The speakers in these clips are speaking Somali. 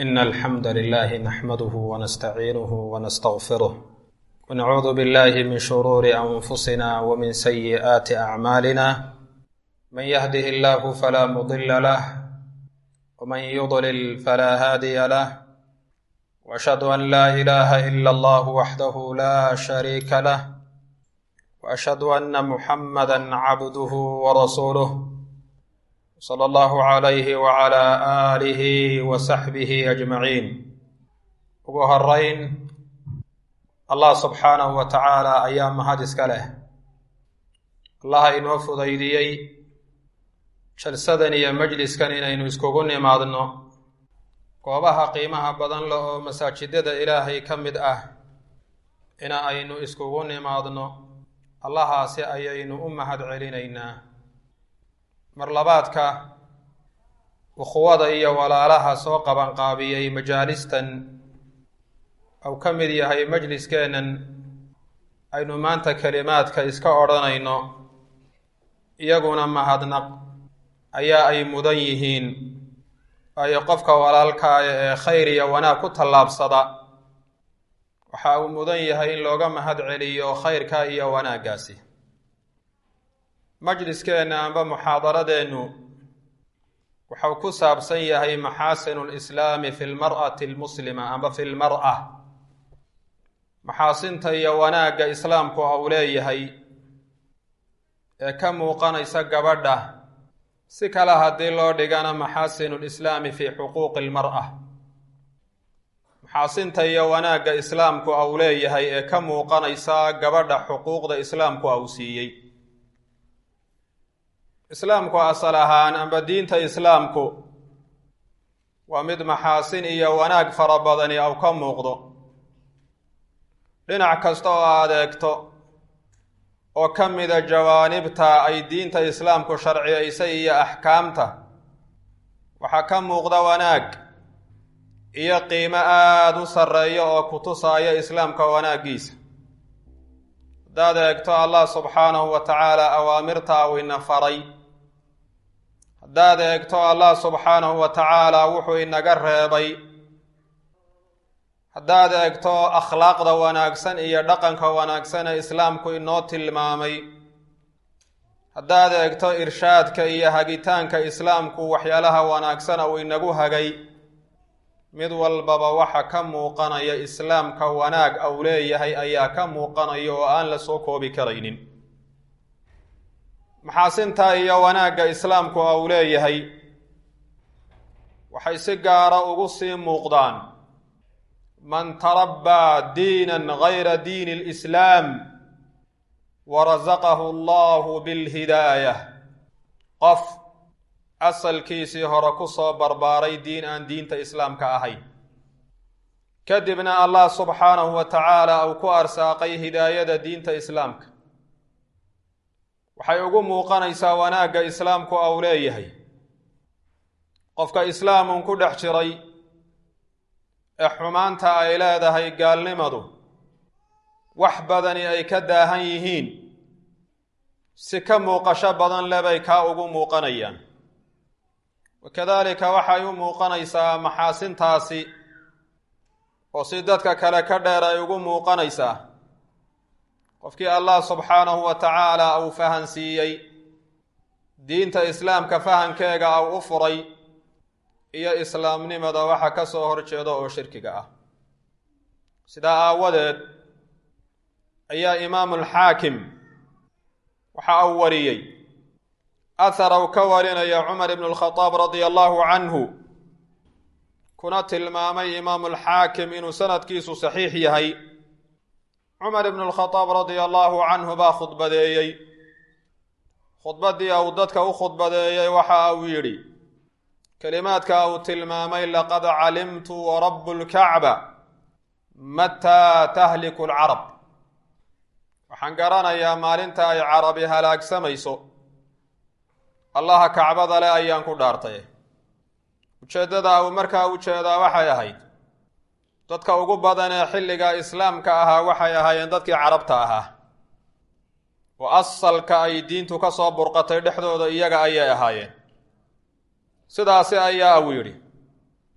إن الحمد لله نحمده ونستعينه ونستغفره ونعوذ بالله من شرور أنفسنا ومن سيئات أعمالنا من يهده الله فلا مضل له ومن يضلل فلا هادي له وأشهد أن لا إله إلا الله وحده لا شريك له وأشهد أن محمدا عبده ورسوله صلى الله عليه وعلى آله وصحبه أجمعين ugu horeyn allah subxaanahu wa tacaala ayaa mahad iska leh allaha inoo fudaydiyey jalsadan iyo majliskan inaynu iskugu nimaadno goobaha qiimaha badan leh oo masaajidada ilaahay ka mid ah ina aynu iskugu nimaadno allahaasi ayaynu u mahad celinaynaa marlabaadka ukhuwada iyo walaalaha soo qabanqaabiyey majaalistan ou ka mid yahay majliskeennan aynu maanta kelimaadka iska odhanayno iyaguna mahadnaq ayaa ay mudan yihiin waayo qofka walaalkaaya ee khayr iyo wanaag ku tallaabsada waxa uu mudan yahay in looga mahad celiyo khayrka iyo wanaaggaasi majliskeenna amba muxaadaradeennu wuxuu ku saabsan yahay maxaasinu lislaami fi lmar'ati almuslima amba fi lmar'a maxaasinta iyo wanaagga islaamku uu leeyahay ee ka muuqanaysa gabadha si kale haddii loo dhigana maxaasinu lislaami fi xuquuqi almar'a maxaasinta iyo wanaagga islaamku uu leeyahay ee ka muuqanaysa gabadha xuquuqda islaamku uu siiyey islaamku asal ahaan amba diinta islaamku waa mid maxaasin iyo wanaag fara badani ou ka muuqdo dhinac kasta oo aad eegto oo ka mida jawaanibta ay diinta islaamku sharciyaysay iyo axkaamta waxaa ka muuqda wanaag iyo qiimo aada u sarreeya oo ku tusaaya islaamka wanaaggiisa haddaad eegto allah subxaanahu wa tacaala awaamirta uu ina faray haddaad eegto allah subxaanahu wa tacaala wuxuu inaga reebay haddaad eegto akhlaaqda wanaagsan iyo dhaqanka wanaagsan ee islaamku inoo tilmaamay haddaad eegto irshaadka iyo hagitaanka islaamku waxyaalaha wanaagsana uu inagu hagay mid walbaba waxa ka muuqanaya islaamka wanaag au leeyahay ayaa ka muuqanaya oo aan la soo koobi karaynin maxaasinta iyo wanaagga islaamku au leeyahay waxay si gaara ugu sii muuqdaan man tarabbaa diinan gayra diini lislaam warasaqahu allahu bilhidaayah qof asalkiisii hore ku soo barbaaray diin aan diinta islaamka ahayn kadibna allah subxaanahu wa tacaala uu ku arsaaqay hidaayada diinta islaamka waxay ugu muuqanaysaa wanaagga islaamku au leeyahay qofka islaamun ku dhex jiray ee xumaanta ay leedahay gaalnimadu wax badani ay ka daahan yihiin si ka muuqasho badan lebay kaa ugu muuqanayaan wakadaalika waxay u muuqanaysaa maxaasintaasi oo si dadka kale ka dheer ay ugu muuqanaysaa qofkii allah subxaanahu wa tacaala uu fahansiiyey diinta islaamka fahankeega au u furay iyo islaamnimada waxa ka soo horjeeda oo shirkiga ah sidaa aawadeed ayaa imaamulxaakim waxa uu wariyey ahar uu ka warinaya cumar ibnu lkhadaab radia allahu canhu kuna tilmaamay imaamulxaakim inuu sanadkiisu saxiix yahay cumar ibnu lkhadaab radia allahu canhu baa khudbadeeyey khudbaddii uu dadka u khudbadeeyey waxa uu yidhi kelimaadka uu tilmaamay laqad calimtu warabu lkacba mataa tahliku lcarab waxaan garanayaa maalinta ay carabi halaagsamayso allaha kacbada leh ayaan ku dhaartay ujeeddada uu markaa u jeedaa waxay ahayd dadka ugu badan ee xilliga islaamka ahaa waxay ahaayeen dadkii carabta ahaa oo asalka ay diintu ka soo burqatay dhexdooda iyaga ayay ahaayeen sidaasi ayaa uu yidhi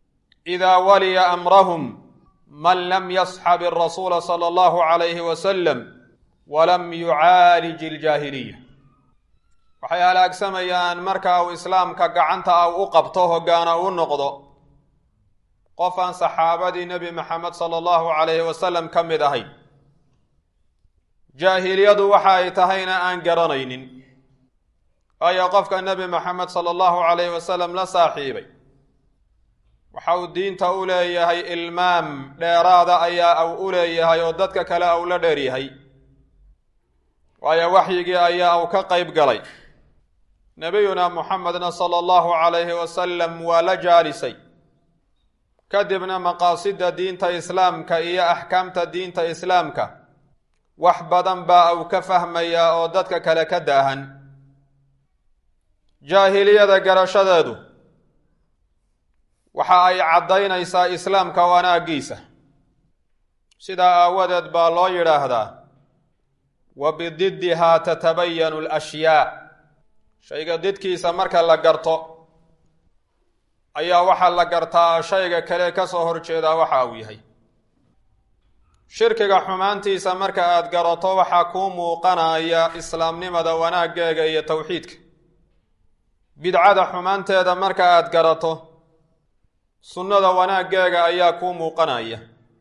idaa waliya amrahum man lam yasxab irasuula sala allahu calayhi wasalam walam yucaalij iljaahiliya waxay halaagsamayaan marka uu islaamka gacanta ah u qabto hoggaana u noqdo qof aan saxaabadii nebi maxamed sala allahu calayhi wasalam ka mid ahayn jaahiliyadu waxa ay tahayna aan garanaynin waayo qofka nebi maxamed sala allahu calayhi wasalam la saaxiibay waxa uu diinta u leeyahay ilmaam dheeraada ayaa uu u leeyahay oo dadka kale au la dheeryahay waayo waxyigii ayaa uu ka qayb galay nebiyuna muxamedna sala allahu calayhi wasalam waa la jaalisay kadibna maqaasida diinta islaamka iyo axkaamta diinta islaamka wax badan baa uu ka fahmayaa oo dadka kale ka daahan jaahiliyada garashadeedu waxa ay caddaynaysaa islaamka wanaaggiisa sidaa aawadeed baa loo yidhaahdaa wa bididdihaa tatabayanu alashyaa shayga didkiisa marka la garto ayaa waxaa la gartaa shayga kale ka soo horjeedaa waxa uu yahay shirkiga xumaantiisa marka aad garato waxaa kuu muuqanaya islaamnimada wanaaggeega iyo towxiidka bidcada xumaanteeda marka aad garato sunnada wanaaggeega ayaa kuu muuqanaya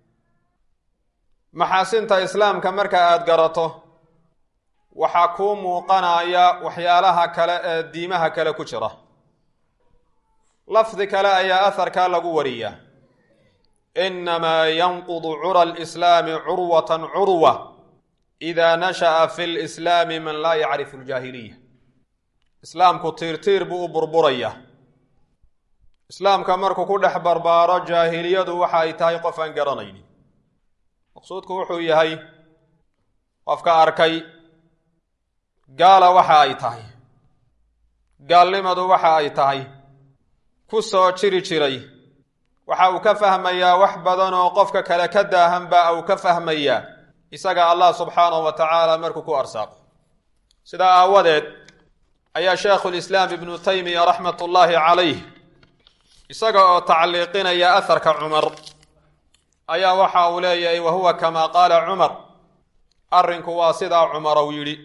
maxaasinta islaamka marka aad garato waxaa kuu muuqanaya waxyaalaha kale ee diimaha kale ku jira lafdi kale ayaa aharkaa lagu wariyaa inamaa yanqudu cura alislaami curwatan curwa idaa nasha'a fi lislaami man laa yacrifu aljaahiliya islaamku tiirtiir buu u burburaya islaamka markuu ku dhex barbaaro jaahiliyadu waxa ay tahay qof aan garanaynin maqsuudku wuxuu yahay qofka arkay gaala waxa ay tahay gaalnimadu waxa ay tahay ku soo jiri jiray waxa uu ka fahmayaa wax badan oo qofka kale ka daahan baa uu ka fahmayaa isaga allah subxaanahu wa tacaala markuu ku arsaaqo sidaa aawadeed ayaa sheekhulislaam ibnu taymiya raxmat ullaahi calayh isaga oo tacliiqinaya aharka cumar ayaa waxa uu leeyahay wa huwa kamaa qaala cumar arrinku waa sidaa cumar uu yidhi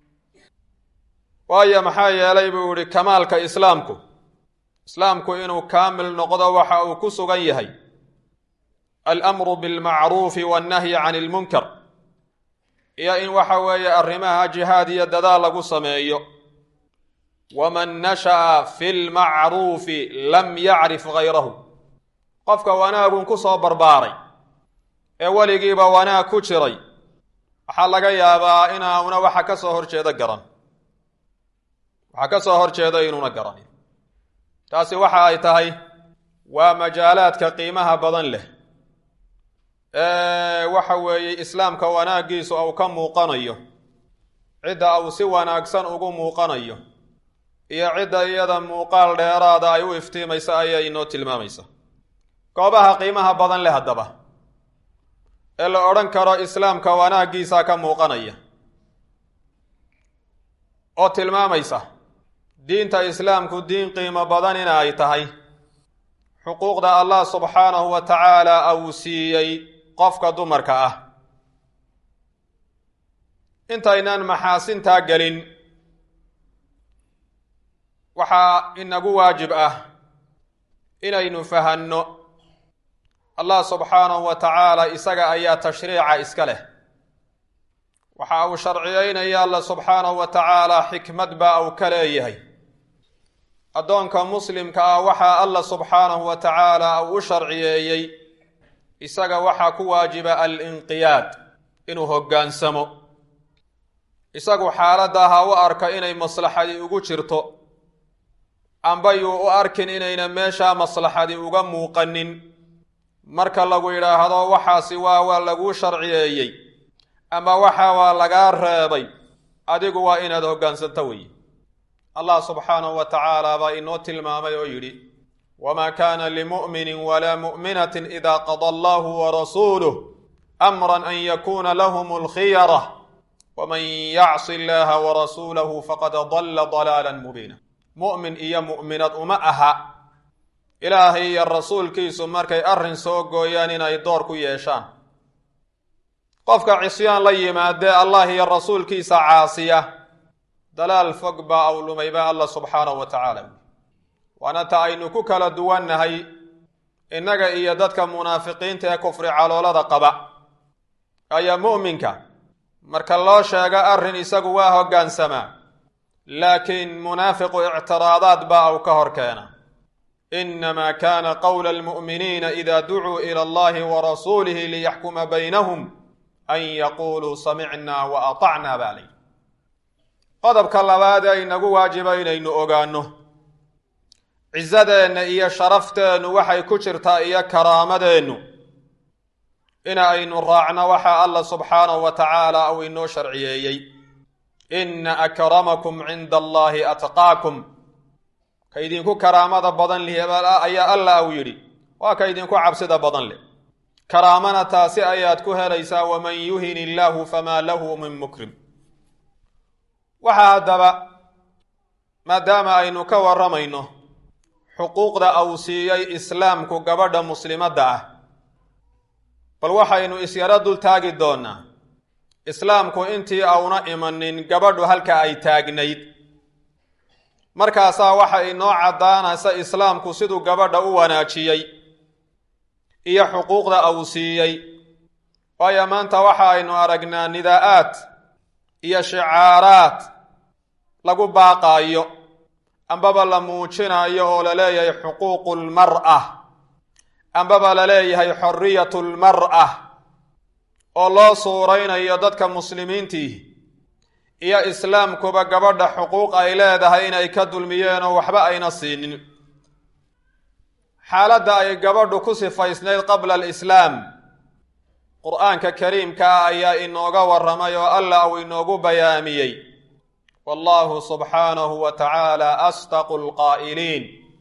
waayo maxaa yeelay buu yihi kamaalka islaamku islaamku inuu kaamil noqdo waxa uu ku sugan yahay alamru bilmacruufi wannahyi can ilmunkar iyo in waxa weeye arrimaha jihaad iyo dadaal lagu sameeyo waman nasha'a fi lmacruufi lam yacrif gayrahu qofka wanaagun ku soo barbaaray ee weligiiba wanaag ku jiray waxaa laga yaabaa inauna waxa ka soo horjeeda garan waxaa ka soo horjeeda inuuna garanin taasi waxa ay tahay waa majaalaadka qiimaha badan leh ee waxa weeye islaamka wanaaggiisu uu ka muuqanayo cidda uu si wanaagsan ugu muuqanayo iyo cidda iyada muuqaal dheeraada ay u iftiimaysa ayay inoo tilmaamaysa goobaha qiimaha badan leh haddaba ee la odhan karo islaamka wanaaggiisa ka muuqanaya oo tilmaamaysa diinta islaamku diin qiimo badan in ay tahay xuquuqda allah subxaanahu wa tacaala uu siiyey qofka dumarka ah intaynaan maxaasintaa gelin waxaa inagu waajib ah inaynu fahanno allah subxaanahu wa tacaala isaga ayaa tashriica iska leh waxa uu sharciyeynaya alla subxaanahu wa tacaala xikmad baa uu ka leeyahay addoonka muslimka ah waxaa alla subxaanahu wa tacaala uu u sharciyeeyey isaga waxaa ku waajiba alinqiyaad inuu hoggaansamo isagu xaaladda ha u arka inay maslaxadi ugu jirto amba yuu u arkin inayna meeshaa maslaxadi uga muuqanin marka lagu yidhaahdo waxaasi waa waa laguu sharciyeeyey ama waxa waa lagaa reebay adigu waa inaad hoggaansanto weeye allah subxaanahu wa tacaala baa inoo tilmaamay oo yidhi wamaa kaana limu'minin walaa mu'minatin idaa qada allahu warasuuluh amran an yakuuna lahum alkhiyara waman yacsi illaha warasuulahu faqad dalla dalaalan mubiina mu'min iyo mu'minad uma aha ilaahay iyo rasuulkiisu markay arrin soo gooyaan inay door ku yeeshaan qofka cisyaan la yimaadee allah iyo rasuulkiisa caasiya dalaal fog baa awlumay baa alla subxaanahu wa tacaala waana ta aynu ku kala duwannahay innaga iyo dadka munaafiqiinta ee kufri caloolada qaba ayaa mu'minka marka loo sheego arrin isagu waa hoggaansamaa laakiin munaafiqu ictiraadaad baa uu ka hor keena inamaa kaana qowla almu'miniina ida ducuu ila allahi wa rasuulihi liyaxkuma baynahum an yaquuluu samicnaa wa atacnaa baa layidhi qodobka labaad ee inagu waajiba inaynu ogaanno cisadeenna iyo sharafteennu waxay ku jirtaa iyo karaamadeennu in aynu raacno waxa alla subxaanahu wa tacaala uu inoo sharciyeeyey inna akramakum cinda allahi atqaakum ka idinku karaamada badan lih ayaa alla uu yidhi waa ka idinku cabsida badan leh karaamana taasi ayaad ku helaysaa waman yuhin illaahu famaa lahu min mukrim waxaa haddaba maadaama aynu ka warramayno xuquuqda uu siiyey islaamku gabadha muslimadda ah bal waxaynu isyaro dul taagi doonnaa islaamku intii auna imanin gabadhu halka ay taagnayd markaasaa waxa inoo caddaanaysa islaamku siduu gabadha u wanaajiyey iyo xuquuqda uu siiyey waayo maanta waxa aynu aragnaa nidaa'aad iyo shicaaraad lagu baaqaayo ambaba la muujinayo oo la leeyahay xuquuqu lmar'a ambaba la leeyahay xorriyatu lmar'a oo loo suuraynayo dadka muslimiintii iyo islaamkuba gabadha xuquuq ay leedahay inay ka dulmiyeen oo waxba ayna siinin xaaladda ay gabadhu ku sifaysnayd qabla alislaam qur-aanka kariimka ah ayaa inooga warramay oo alla uu inoogu bayaamiyey wallahu subxaanahu wa tacaala asdaqu lqaa'iliin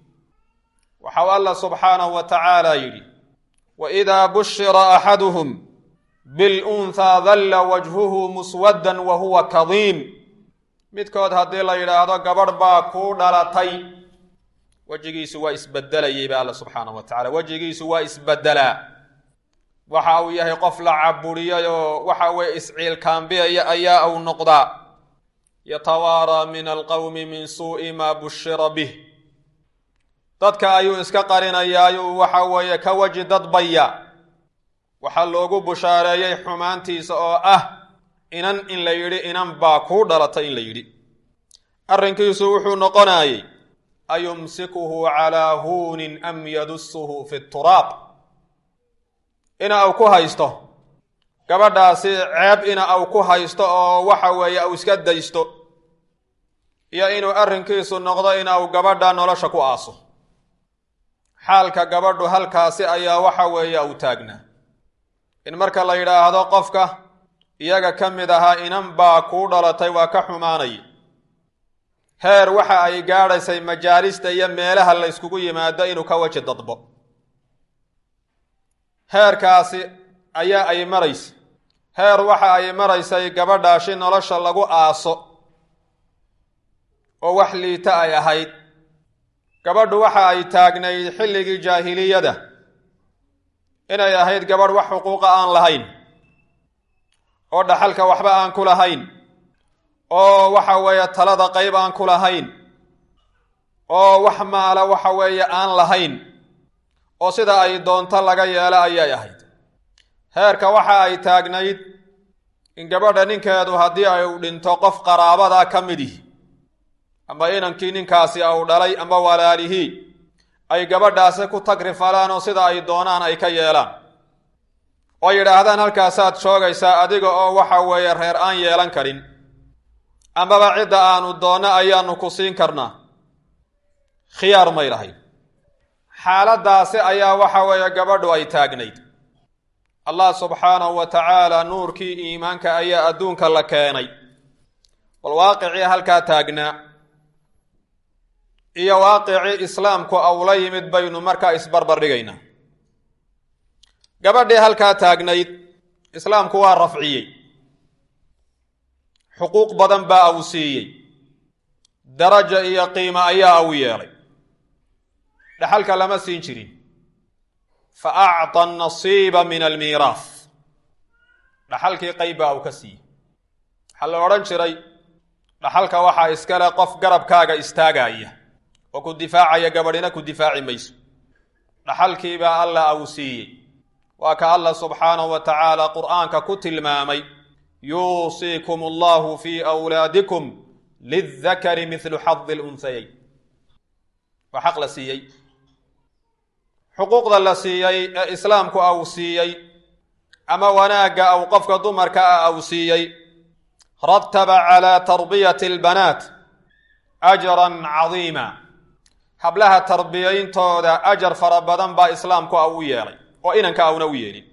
waxau alla subxaanahu wa tacaala yidhi waidaa bushira axaduhum bilunhaa dalla wajhuhu muswaddan wa huwa kadiim midkood haddii la yidhaahdo gabadh baa kuu dhalatay wejigiisu waa isbedelayay ba alla subxaanahu wa tacala wejigiisu waa isbedelaa waxa uu yahay qof la caburiyay oo waxa weye isciilkaambiyaya ayaa uu noqdaa yatawaaraa min alqowmi min suu'i maa bushira bih dadka ayuu iska qarinayaa ayuu waxa weeye ka weji dadbaya waxaa loogu bushaareeyey xumaantiisa oo ah inan in la yidhi inan baa kuu dhalatay in la yidhi arrinkiisu wuxuu noqonayey ayumsikuhu calaa huunin am yadusuhu fi turaab ina uu ku haysto gabadhaasi ceeb ina uu ku haysto oo waxa weeye uu iska daysto iyo inuu arrinkiisu noqdo ina uu gabadha nolosha ku aaso xaalka gabadhu halkaasi ayaa waxa weeye uu taagnaa in marka la yidhaahdo qofka iyaga ka mid ahaa inan baa kuu dhalatay waa ka xumaanay heer waxa ay gaadhaysay majaalista iyo meelaha la yskugu yimaado inuu ka weji dadbo heerkaasi ayaa ay maraysa heer waxa ay maraysay gabadhaashi nolosha lagu aaso oo wax liita ay ahayd gabadhu waxa ay taagnayd xilligii jaahiliyada inay ahayd gabadh wax xuquuqa aan lahayn oo dhaxalka waxba aan ku lahayn oo waxa weeye talada qayb aan ku lahayn oo wax maala waxa weeye aan lahayn oo sida ay doonto laga yeelo ayay ahayd heerka waxa ay taagnayd in gabadha ninkeedu haddii ay u dhinto qof qaraabada ka midihi amba inankii ninkaasi au dhalay amba walaalihii ay gabadhaasi ku tagrifalaan oo sida ay doonaan ay ka yeelaan oo yidhaahdaan halkaasaad joogaysaa adiga oo waxa weeye reer aan yeelan karin ambaba cidda aanu doonno ayaanu ku siin karnaa khiyaar may lahayn xaaladdaasi ayaa waxa weeye gabadhu ay taagnayd allah subxaanahu wa tacaala nuurkii iimaanka ayaa adduunka la keenay bal waaqicii halkaa taagnaa iyo waaqicii islaamku awla yimid baynu markaa isbarbar dhigaynaa gabadhii halkaa taagnayd islaamku waa rafciyey xuquuq badan baa uu siiyey daraja iyo qiimo ayaa uu yeelay dhaxalka lama siin jirin fa acطa nasiiba min almiiraah dhaxalkii qayb baa uu ka siiyey waxaa la odhan jiray dhaxalka waxaa iskale qof garabkaaga istaagaya oo ku difaacaya gabadhina ku difaaci mayso dhaxalkiibaa alla uu siiyey waa ka alla subxaanahu wa tacaala qur'aanka ku tilmaamay yuusiikum allahu fii awlaadikum lildakari midlu xadi lunhayayn waa xaq la siiyey xuquuqda la siiyey ee islaamku au siiyey ama wanaagga au qofka dumarka ah au siiyey rataba calaa tarbiyati albanaat ajran cadiima hablaha tarbiyayntooda ajar fara badan baa islaamku au u yeelay oo inanka auna u yeelin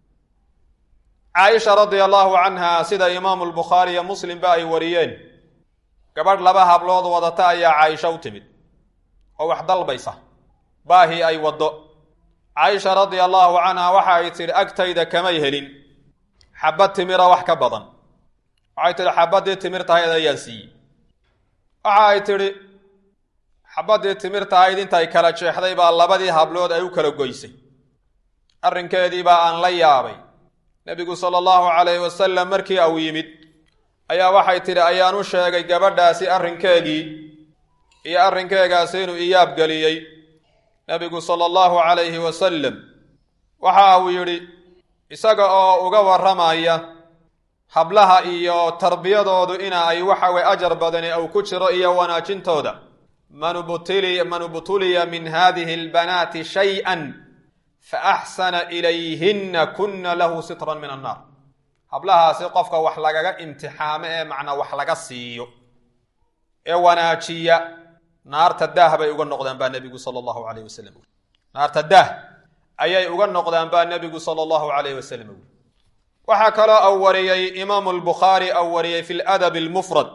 caaisha radia allahu canha sida imaamu lbukhaari iyo muslimba ay wariyeen gabadh laba hablood wadata ayaa caaisha u timid oo wax dalbaysa baahii ay waddo caaisha radia allahu canha waxa ay tidhi agtayda kamay helin xabad timira wax ka badan waxay tidhi xabaddii timirtahayd ayaan siiyey waxa ay tidhi xabaddii timirtahayd intay kala jeexday baa labadii hablood ay u kala goysay arrinkeedii baa aan la yaabay nebigu sala allahu calayhi wasalam markii uu yimid ayaa waxay tidhi ayaan u sheegay gabadhaasi arrinkeegii iyo arrinkeegaasi inuu iyaab geliyey nebigu sala allahu calayhi wasalam waxa uu yidhi isaga oo uga warramaya hablaha iyo tarbiyadoodu ina ay waxawey ajar badani uu ku jiro iyo wanaajintooda man ubtili man ubtuliya min hadihi albanaati shay-an fa axsana ilayhinna kunna lahu sitran min annaar hablahaasi qofka wax lagaga imtixaamo ee macnaa wax laga siiyo ee wanaajiya naarta daah bay uga noqdaan baa nebigu sala allahu alayh wasalam naarta daah ayay uga noqdaan baa nebigu sala allahu alayh wasalam uri waxaa kaloo au wariyey imaamu lbukhaari au wariyey fi ladabi almufrad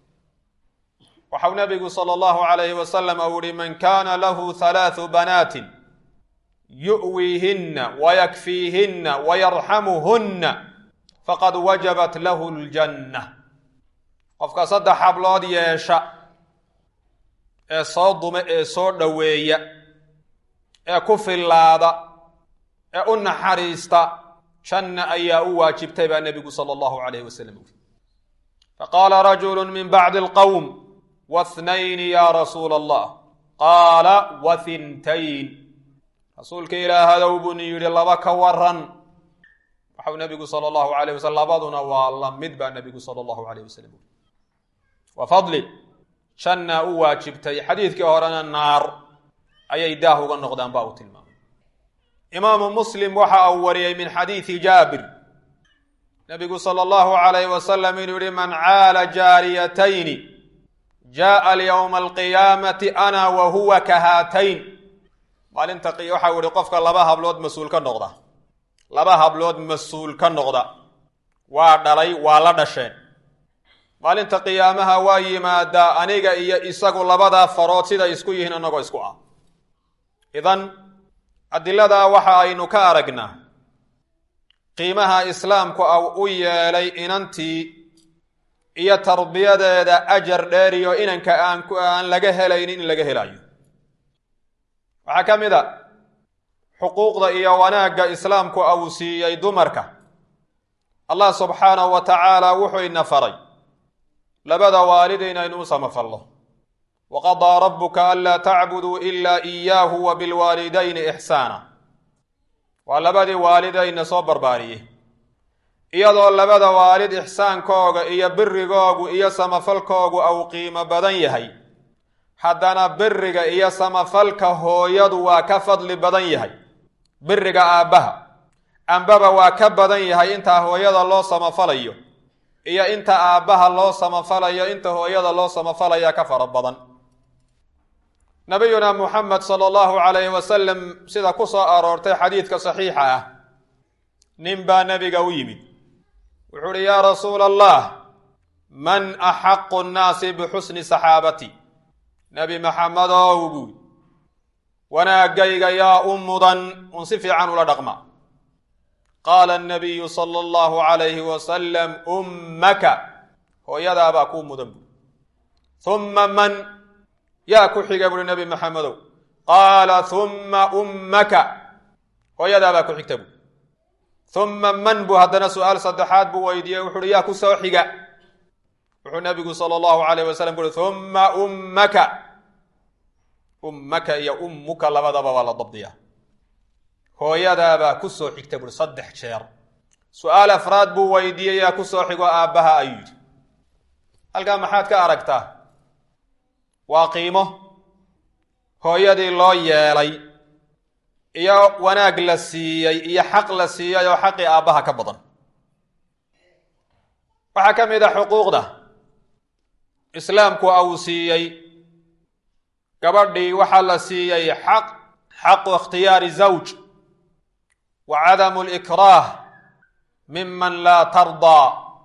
waxau nebigu sala allahu alayhi wasalam ou yihi man kana lahu halaathu banaatin yu'wiihinna wayakfiihinna wayarxamuhunna faqad wajabat lahu ljanna qofka saddex hablood yeesha ee soo dume ee soo dhoweeya ee ku fillaada ee u naxariista janna ayaa u waajibtay baa nebigu sala allahu alayh wasalam uri faqaala rajulu min bacdi alqowm wathnayni ya rasuula allah qaala wathintayn rasuulka ilaahadow buni yidhi laba ka waran waxau nebigu sala allahu alayh wasalam labaduna waa la mid baa nebigu sala allahu alayh wasalam uri wa fadli jannaa u waajibtay xadiidkii horena naar ayay daah uga noqdaan ba uu tilmaamay imaamu muslim waxa uu wariyey min xadiidi jaabir nebigu sala allahu alayh wasalam inuu yihi man caala jaariyatayni jaءa lyowma alqiyaamati ana wa huwa ka haatayn maalinta waxau yihi qofka laba hablood mas-uul ka noqda laba hablood mas-uul ka noqda waa dhalay waa la dhasheen maalinta qiyaamaha waa yimaadaa aniga iyo isagu labadaa farood siday isku yihiin annagoo isku ah idan adiladaa waxa aynu ka aragnaa qiimaha islaamku au u yeelay inantii iyo tarbiyadeeda ajar dheeriyo inanka aan aan laga helaynin in laga helayo waxaa ka mid a xuquuqda iyo wanaagga islaamku au siiyey dumarka allah subxaanahu wa tacaala wuxuu ina faray labada waalid inaynu u samafalno waqadaa rabuka anlaa tacbuduu ilaa iyaahu wa bilwaalidayni ixsaana waa labadii waalidayna soo barbaariyey iyadoo labada waalid ixsaankooga iyo birigoogu iyo samafalkoogu au qiimo badan yahay haddana biriga iyo samafalka hooyadu waa ka fadli badan yahay biriga aabbaha ambaba waa ka badan yahay intaa hooyada loo samafalayo iyo inta aabbaha loo samafalayo inta hooyada loo samafalaya ka fara badan nabiyuna muxamed sala allahu calayhi wasalam sida ku soo aroortay xadiidka saxiixa ah nin baa nebiga u yimid wuxuu uhi yaa rasuula allah man axaqu nnaasi bixusni saxaabati nebi maxamedow buui wanaagayga yaa u mudan un si fiican ula dhaqma qaala anabiyu sala allahu calayhi wasalam ummaka hooyadaabaa kuu mudan buui humma man yaa ku xiga buuhi nebi maxamedow qaala humma ummaka hooyadaabaa ku xigta buu humma man buu haddana su-aal saddexaad buu weydiiyey wuxu uhi yaa ku soo xiga wuxuu nabigu sala allahu alayh wasalam ku uhi humma ummaka ummaka iyo ummuka labadaba waa la dabdiyaa hooyadaabaa ku soo xigta buui saddex jeer su-aal afraad buu weydiiyey yaa ku soo xigo aabbaha ayuu yidhi halkaa maxaad ka aragtaa waa qiimo hooyadii loo yeelay iyo wanaag la siiyey iyo xaq la siiyey oo xaqii aabbaha ka badan waxaa ka mid a xuquuqda islaamku uu siiyey gabadhii waxaa la siiyey xaq xaqu ikhtiyaari zawj wa cadamu likraah miman laa tardaa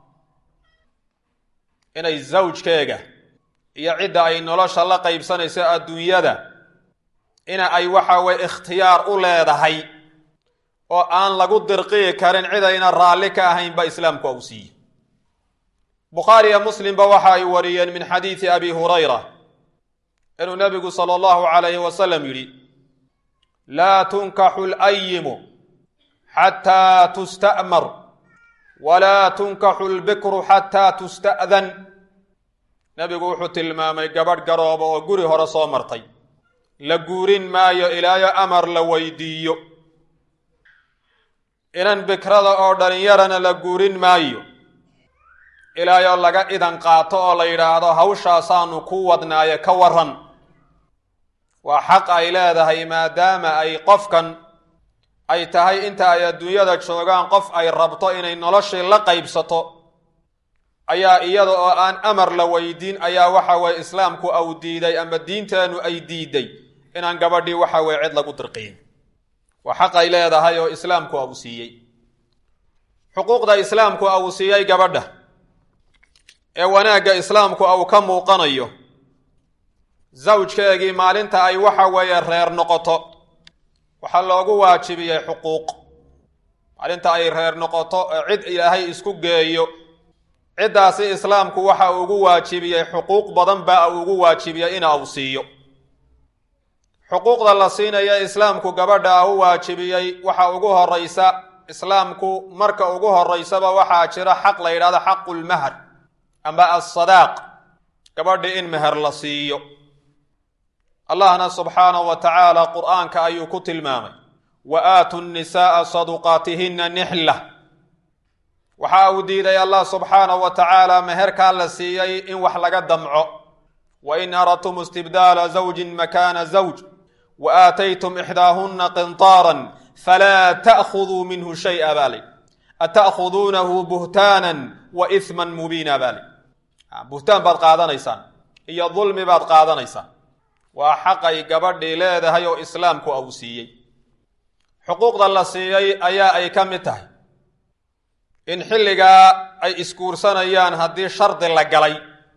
inay zawjkeega iyo cidda ay nolosha la qaybsanayso adduunyada ina ay waxa weye ikhtiyaar u leedahay oo aan lagu dirqiyi karin cid ayna raalli ka ahaynba islaamku uu siiyey bukhaari iyo muslimba waxa ay wariyeen min xadiidi abi hurayra inuu nabigu sala allahu calayhi wasalam yidhi laa tunkaxu layimu xataa tusta'mar walaa tunkaxu lbikru xataa tusta'dan nebigu wuxuu tilmaamay gabadh garooba oo guri hore soo martay la guurin maayo ilaayo amar la weydiiyo inan bikrada oo dhalinyarana la guurin maayo ilaayoo laga idan qaato oo la yidhaahdo hawshaasaanu ku wadnaaye ka waran waa xaq ay leedahay maadaama ay qofkan ay tahay inta ay adduunyada joogaan qof ay rabto inay noloshii la qaybsato ayaa iyada oo aan amar la weydiin ayaa waxa weye islaamku au diiday ama diinteennu ay diiday inaan gabadhii waxa weye cid lagu dirqiyin waa xaq ay leedahay oo islaamku au siiyey xuquuqda islaamku au siiyey gabadha ee wanaagga islaamku au ka muuqanayo zawjkeegii maalinta ay waxa weeye reer noqoto waxaa loogu waajibiyey xuquuq maalinta ay reer noqoto cid ilaahay isku geeyo ciddaasi islaamku waxa uu ugu waajibiyey xuquuq badan baa uu ugu waajibiyey ina uu siiyo xuquuqda la siinaya islaamku gabadha u waajibiyey waxa ugu horeysa islaamku marka ugu horeysaba waxaa jira xaq la yidhahdo xaqulmahr amba assadaaq gabadhi in meher la siiyo allahna subxaanahu wa tacaala qur'aanka ayuu ku tilmaamay wa aatu nnisaaa saduqaatihinna nixla waxa uu diiday allah subxaanahu wa tacaala meherkaa la siiyey in wax laga damco wa in aradtum istibdaala zawjin makaana zawj wa aataytum ixdaahunna qintaaran falaa ta'khuduu minhu shay'a baali ata'khuduunahu buhtaanan wa ihman mubiina baali buhtaan baad qaadanaysaan iyo dulmi baad qaadanaysaan waa xaqay gabadhii leedahay oo islaamku uu siiyey xuquuqda la siiyey ayaa ay ka mid tahay in xilligaa ay isguursanayaan haddii shardi la galay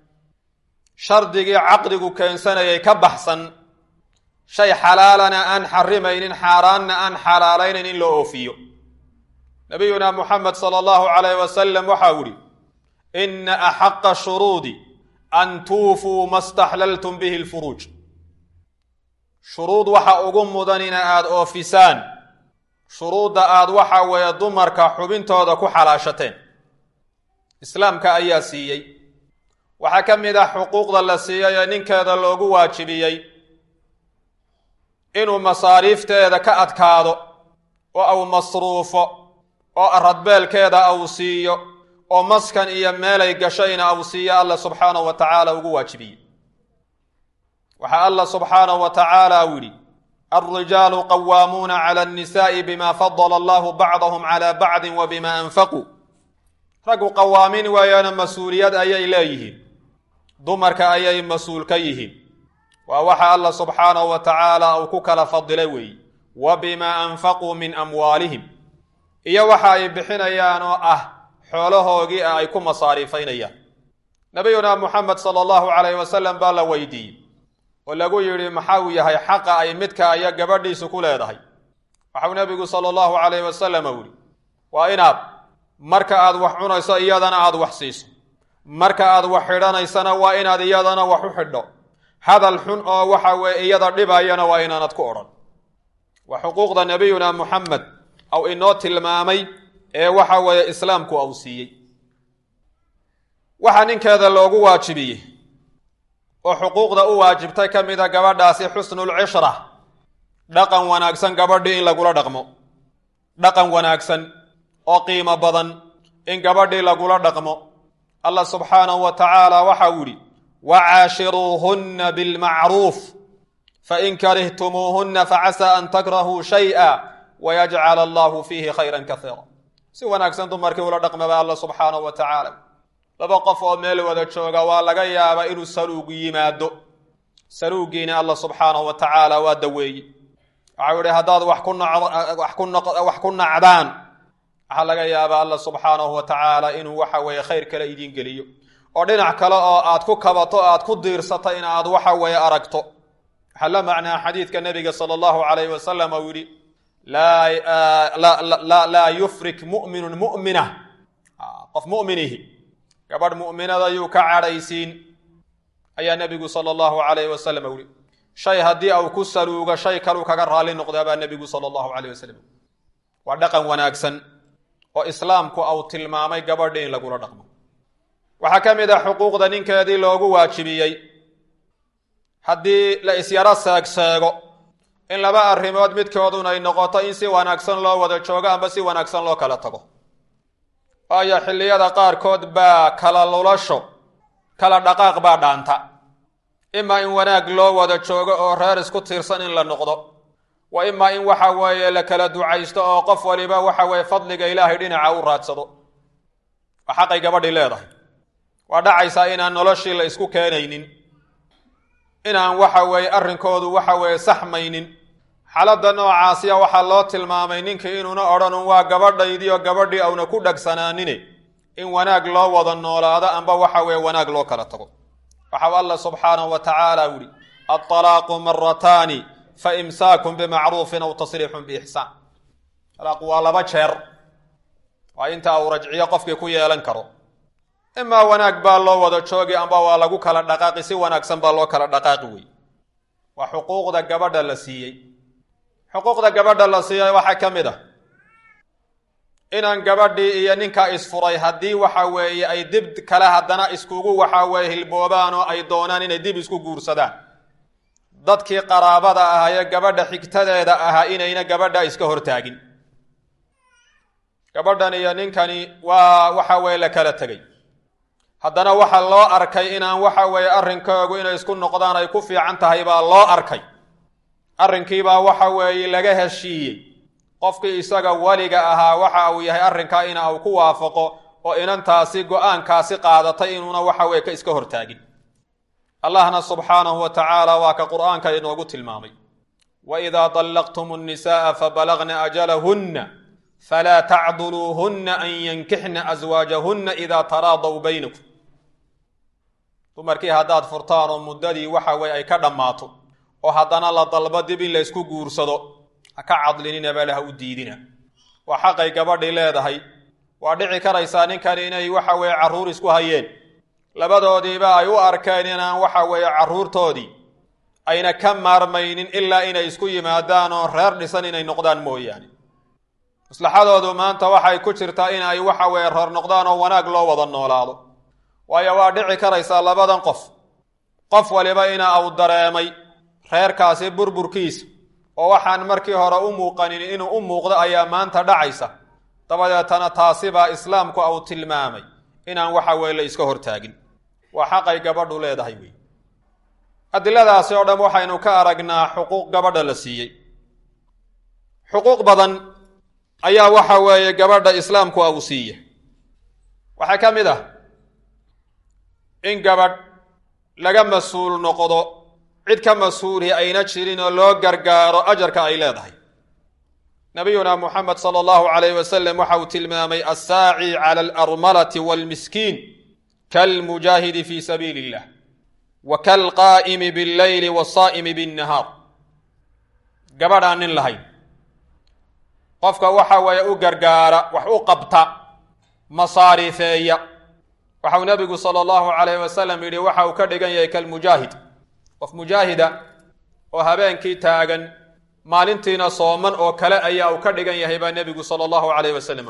shardigii caqdigu keensanayay ka baxsan shay xalaalana aan xarimaynin xaaraanna aan xalaalaynin in loo oofiyo nabiyuna muxamed sala allahu calayh wasalam waxau ihi ina axaqa shuruudi an tuufuu ma staxlaltum bihi lfuruuj shuruud waxa ugu mudan ina aada oofisaan shuruudda aad waxa weeye dumarka xubintooda ku xalaashateen islaamka ayaa siiyey waxaa ka mid ah xuquuqda la siiyey ee ninkeeda loogu waajibiyey inuu masaariifteeda ka adkaado oo au masruufo oo aradbeelkeeda au siiyo oo maskan iyo meelay gashayna au siiyo alla subxaanahu wa tacaala ugu waajibiyey waxaa alla subxaanahu wa tacaala u yidhi alrijaalu qawaamuuna cala annisaai bima fadala allahu bacdahum cala bacdin wa bima anfaquu raggu qawaamin weeyaana mas-uuliyad ayay leeyihiin dumarka ayay mas-uul ka yihiin waa waxa alla subxaanahu wa tacaala uu ku kala fadilay weeye wa bimaa anfaquu min amwaalihim iyo waxa ay bixinayaan oo ah xoolahoogii ah ay ku masaariifaynayaan nabiyuna muxamed sala allahu calayh wasalam baa la weydiiyey oo lagu yidhi maxa uu yahay xaqa ay midka iyo gabadhiisu ku leedahay waxau nebigu sala allahu calayh wasalam u yihi waa inaad marka aad wax cunayso iyadana aad wax siiso marka aad wax xidhanaysana waa inaad iyadana wax u xidho hadal xun oo waxa weeye iyada dhibayana waa inaanad ku odhan waa xuquuqda nabiyuna muxamed aw inoo tilmaamay ee waxa weeye islaamku au siiyey waxaa ninkeeda loogu waajibiyey oo xuquuqda u waajibtay ka mida gabadhaasi xusnulcishra dhaqan wanaagsan gabadhii in lagula dhaqmo dhaqan wanaagsan oo qiimo badan in gabadhii lagula dhaqmo allah subxaanahu wa tacaala waxa uu yidhi wacaashiruuhunna bilmacruuf fain karihtumuuhunna facasaa an takrahuu shay'a wayajcala allahu fiihi khayran kaiira si wanaagsan dumarkii ula dhaqmaba alla subxaanahu wa tacaala laba qof oo meel wada jooga waa laga yaabaa inuu saluug yimaado saluugiina alla subxaanahu wa tacaala waa daweeye waxau ihi haddaad wax ku wax ku nacdaan waxaa laga yaabaa alla subxaanahu wa tacaala inuu waxa weeye khayr kale idiin geliyo oo dhinac kale oo aad ku kabato aad ku diirsato in aad waxa weeye aragto waxaa la macnaa xadiidka nabiga sala allahu alayh wasalam uu yihi laa yufrik mu'minun mu'mina qof mu'minihi gabadh mu'minada yuu ka cadhaysiin ayaa nebigu sala allahu alayh wasalam u yihi shay haddii au ku saluugo shay kaluu kaga raalli noqdaa baa nebigu sala allahu alayh wasalam waa dhaqan wanaagsan oo islaamku au tilmaamay gabadhi in lagula dhaqmo waxaa ka mid ah xuquuqda ninkeedii loogu waajibiyey haddii la isyaro seegseego in laba arrimood midkoodun ay noqoto in si wanaagsan loo wada joogo amba si wanaagsan loo kala tago waayo xilliyada qaarkood baa kala lulasho kala dhaqaaq baa dhaanta imaa in wanaag loo wada joogo oo reer isku tiirsan in la noqdo wa imaa in waxa weeye la kala ducaysto oo qof waliba waxa weeye fadliga ilaahay dhinaca u raadsado waa xaqay gabadhii leedahay waa dhacaysaa inaan noloshii la isku keenaynin inaan waxa weeye arrinkoodu waxa weeye saxmaynin xaaladda noocaasiya waxaa loo tilmaamay ninkii inuuna odhanun waa gabadhaydii oo gabadhii auna ku dhagsanaanine in wanaag loo wada noolaado amba waxa weeye wanaag loo kala tago waxau alla subxaanahu wa tacaala yihi alطalaaqu marataani fa imsaakun bimacruufin aw tasriixun biixsaan talaaqu waa laba jeer waa inta uu rajciyo qofkii ku yeelan karo imaa wanaag baa loo wada joogi amba waa lagu kala dhaqaaqi si wanaagsan baa loo kala dhaqaaqi wey waa xuquuqda gabadha la siiyey xuquuqda gabadha la siiyey waxaa ka mid ah inaan gabadhii iyo ninkaa isfuray haddii waxa weeye ay dib kale haddana iskugu waxa weeye hilboobaan oo ay doonaan inay dib isku guursadaan dadkii qaraabada ahaa ee gabadha xigtadeeda ahaa inayna gabadha iska hortaagin gabadhan iyo ninkani waa waxa weeye la kala tegey haddana waxaa loo arkay inaan waxa weeye arrinkoogu inay isku noqdaan ay ku fiican tahay baa loo arkay arrinkiibaa waxa weeye laga heshiiyey qofkii isaga weliga ahaa waxa uu yahay arrinkaa ina uu ku waafaqo oo inantaasi go-aankaasi qaadatay inuuna waxa weye ka iska hortaagin allahna subxaanahu wa tacaala waa ka qur'aanka inoogu tilmaamay wa idaa dallaqtum nnisa'a fabalagna ajalahunna falaa tacduluuhunna an yankixna aswaajahunna idaa taraadaw baynakum dumarkii haddaad furtaan oo muddadii waxa weye ay ka dhammaato oo haddana la dalbo dib in la ysku guursado ha ka cadlininaba le ha u diidina waa xaqay gabadhii leedahay waa dhici karaysaa ninkani inay waxa weeye carruur isku hayeen labadoodiiba ay u arkeen inaan waxa weeye carruurtoodii ayna ka maarmaynin ilaa inay isku yimaadaan oo reer dhisan inay noqdaan mooyaane maslaxadoodu maanta waxay ku jirtaa in ay waxa weeye reer noqdaan oo wanaag loo wada noolaado waayo waa dhici karaysaa labadan qof qof waliba ina uu dareemay reerkaasi burburkiisa oo waxaan markii hore u muuqanin inuu u muuqdo ayaa maanta dhacaysa dabadeetana taasibaa islaamku au tilmaamay inaan waxa weye la iska hortaagin waa xaqay gabadhu leedahay wey adiladaasi oo dhan waxaynu ka aragnaa xuquuq gabadha la siiyey xuquuq badan ayaa waxa weeye gabadha islaamku au siiya waxaa ka mid ah in gabadh laga mas-uul noqdo cid ka mas-uulhi ayna jirin oo loo gargaaro ajarka ay leedahay nabiyuna muxamed sala allahu alayh wasalam waxa uu tilmaamay assaaci cala alarmalati waalmiskiin kalmujaahidi fi sabiili illah wa kalqaa'imi billeyli wasaa'imi binnahaar gabadh aan nin lahayn qofka waxa weeye u gargaara wax u qabta masaarifeeya waxau nabigu sala allahu alayh wasalam yidhi waxa uu ka dhigan yahay kalmujaahid qof mujaahida oo habeenkii taagan maalintiina sooman oo kale ayaa uu ka dhigan yahay baa nebigu sala allahu calayh wasalam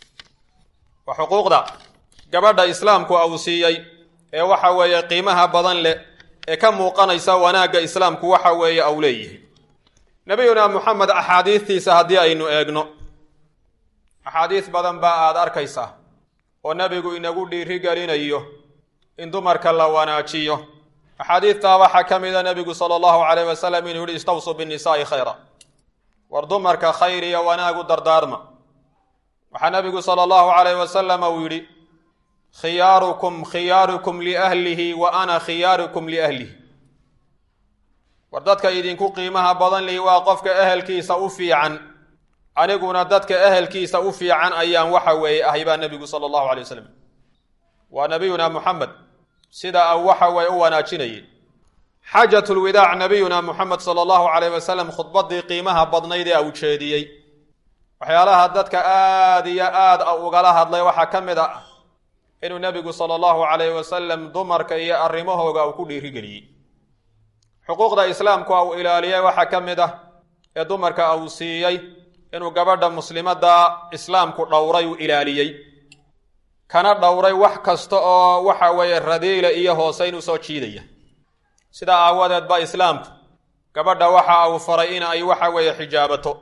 waa xuquuqda gabadha islaamku uu siiyey ee waxa weeye qiimaha badan leh ee ka muuqanaysa wanaagga islaamku waxa weeye au leeyihi nebiyuna moxamed axaadiistiisa haddii aynu eegno axaadiis badan baa aada arkaysaa oo nebigu inagu dhiirigelinayo in dumarka la wanaajiyo axaadiistaa waxaa ka mida nebigu sala allahu calayh wasalam inuu yihi istawsuu binnisaa'i khayra war dumarka khayr iyo wanaagu dardaarma waxaa nebigu sala allahu calayh wasalam uu yidhi khiyaarukum khiyaarukum liahlihi wa ana khiyaarukum liahlihi war dadka idinku qiimaha badan lihi waa qofka ehelkiisa u fiican aniguna dadka ehelkiisa u fiican ayaan waxa weeye ahay baa nebigu sala allahu alay wasalam waa nabiyuna muxamed sida au waxa weeye u wanaajinayay xaajatulwidaac nabiyuna muxamed sala allahu calayh wasalam khudbaddii qiimaha badnayd ee u jeediyey waxyaalaha dadka aada iyo aada ugala hadlay waxaa ka mid ah inuu nebigu sala allahu calayh wasalam dumarka iyo arrimahooga uu ku dhiirigeliyey xuquuqda islaamku uu ilaaliyey waxaa ka mid ah ee dumarka uu siiyey inuu gabadha muslimadda islaamku dhowray uu ilaaliyey kana dhowray wax kasta oo waxa weeye radiila iyo hooseyn u soo jiidaya sidaa aawadeed ba islaamku gabadha waxa uu faray in ay waxa weeye xijaabato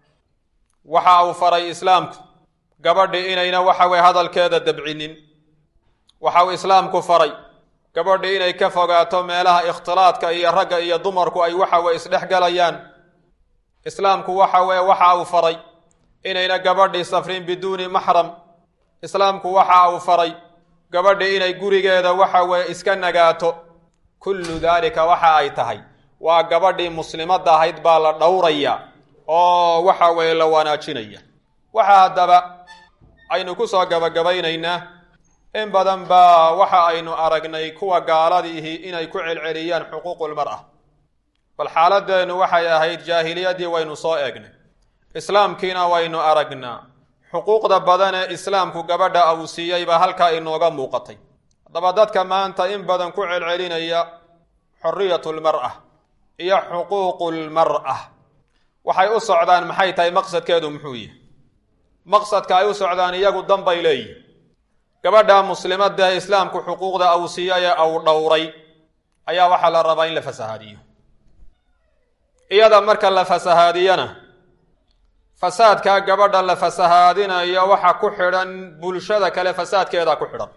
waxa uu faray islaamku gabadhi inayna waxa weye hadalkeeda dabcinin waxa uu islaamku faray gabadhi inay ka fogaato meelaha ikhtilaadka iyo ragga iyo dumarku ay waxa weye isdhex galayaan islaamku waxa weye waxa uu faray inayna gabadhii safrin biduuni maxram islaamku waxa uu faray gabadhi inay gurigeeda waxa weye iska nagaato kullu daalika waxa ay tahay waa gabadhii muslimadda ahayd baa la dhowraya oo waxa weeye la wanaajinaya waxa haddaba aynu ku soo gabagabaynaynaa in badan baa waxa aynu aragnay kuwa gaaladiihi inay ku celceliyaan xuquuqulmar'a bal xaaladeennu waxay ahayd jaahiliyaddii waynu soo eegnay islaamkiina waynu aragnaa xuquuqda badan ee islaamku gabadha uu siiyey baa halkaa inooga muuqatay haddaba dadka maanta in badan ku celcelinaya xoriyatulmar'a iyo xuquuqulmar'a waxay u socdaan maxay tahay maqsadkeedu muxuu yihi maqsadka ay u socdaan iyagu danbay leeyihin gabadha muslimadda ee islaamku xuquuqda uu siiyay ee uu dhowray ayaa waxaa la rabaa in la fasahaadiyo iyada marka la fasahaadiyana fasaadkaa gabadha la fasahaadinayo waxa ku xidhan bulshada kale fasaadkeeda ku xidhan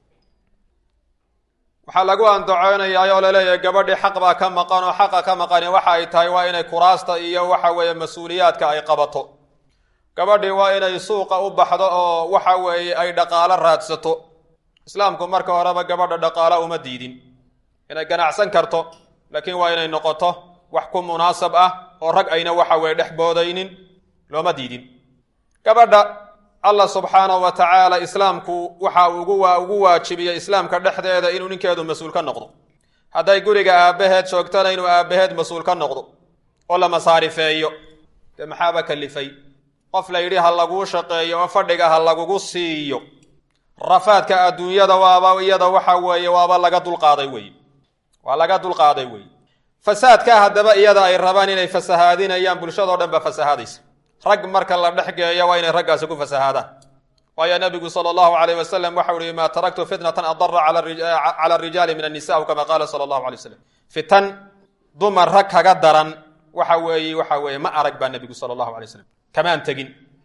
waxaa lagu andacoonayaa oo laleeyahay gabadhii xaq baa ka maqan oo xaqa ka maqani waxa ay tahay waa inay kuraasta iyo waxa weeye mas-uuliyaadka ay qabato gabadhii waa inay suuqa u baxdo oo waxa weeye ay dhaqaalo raadsato islaamku marka horeba gabadha dhaqaalo uma diidin inay ganacsan karto laakiin waa inay noqoto wax ku munaasab ah oo rag ayna waxa weye dhex boodaynin looma diidin gabadha allah subxaanahu wa tacaala islaamku waxa ugu ugu waajibiyey islaamka dhexdeeda inuu ninkeedu mas-uul ka noqdo hadday guriga aabbaheed joogtana inuu aabbaheed mas-uul ka noqdo oo la masaarifeeyo dee maxaaba kalifay qof la yidhi ha laguu shaqeeyo oo fadhiga ha lagugu siiyo rafaadka adduunyada waaba iyada waxa weeye waaba laga dulqaaday wey waa laga dulqaaday wey fasaadka haddaba iyada ay rabaan inay fasahaadinayaan bulshadao dhan baa fasahaadaysa rag marka la dhex geeyo waa inay raggaasi ku fasahaadaan waayo nabigu sala allahu alayh wasalam waxau ihi maa taraktu fitnatan adara cala arijaali min annisa kama qaala sala allahu alay wasalam fitan dumar rag kaga daran waxa weeye waxa weeye ma arag baa nebigu sala allahu alay slam kamaan tegin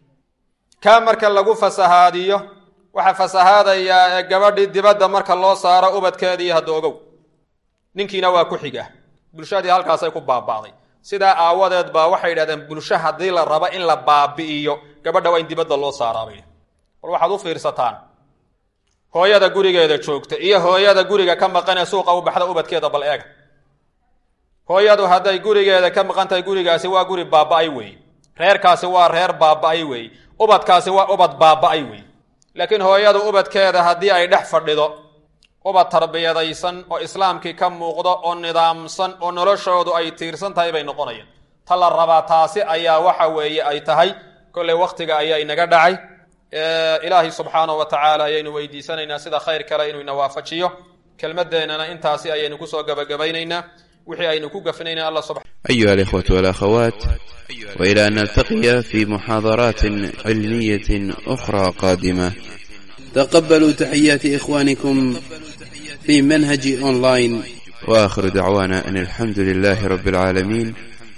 kaa marka lagu fasahaadiyo waxaa fasahaadayaa ee gabadhii dibadda marka loo saaro ubadkeedii hadda ogow ninkiina waa ku xiga bulshadii halkaasay ku baaba'day sidaa aawadeed baa waxay yidhahdeen bulsho haddii la rabo in la baabi'iyo gabadha waa in dibadda loo saaraabay bal waxaad u fiirsataan hooyada gurigeeda joogta iyo hooyada guriga ka maqanee suuqa u baxda ubadkeeda bal eega hooyadu hadday gurigeeda ka maqan tahay gurigaasi waa guri baaba'ay weeye reerkaasi waa reer baaba'ay weeye ubadkaasi waa ubad baaba'ay weeye laakiin hooyadu ubadkeeda haddii ay dhex fadhido ubad tarbiyadaysan oo islaamkii ka muuqdo oo nidaamsan oo noloshoodu ay tiirsan tahay bay noqonayaan ta la rabaa taasi ayaa waxa weeye ay tahay kolley wakhtiga ayaa inaga dhacay ilaahay subxaanahu wa tacaala ayaynu weydiisanaynaa sida khayr kale inuu ina waafajiyo kelmadeennana intaasi ayaynu kusoo gabagabaynaynaa wixii aynu ku gafnayna alla subxana أيها الإخوة والأخوات وإلى أن نلتقي في محاضرات علمية أخرى قادمة تقبلوا تحيات إخوانكم في منهج أونلاين وآخر دعوانا أن الحمد لله رب العالمين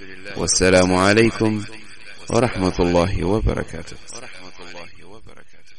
والسلام عليكم ورحمة الله وبركاته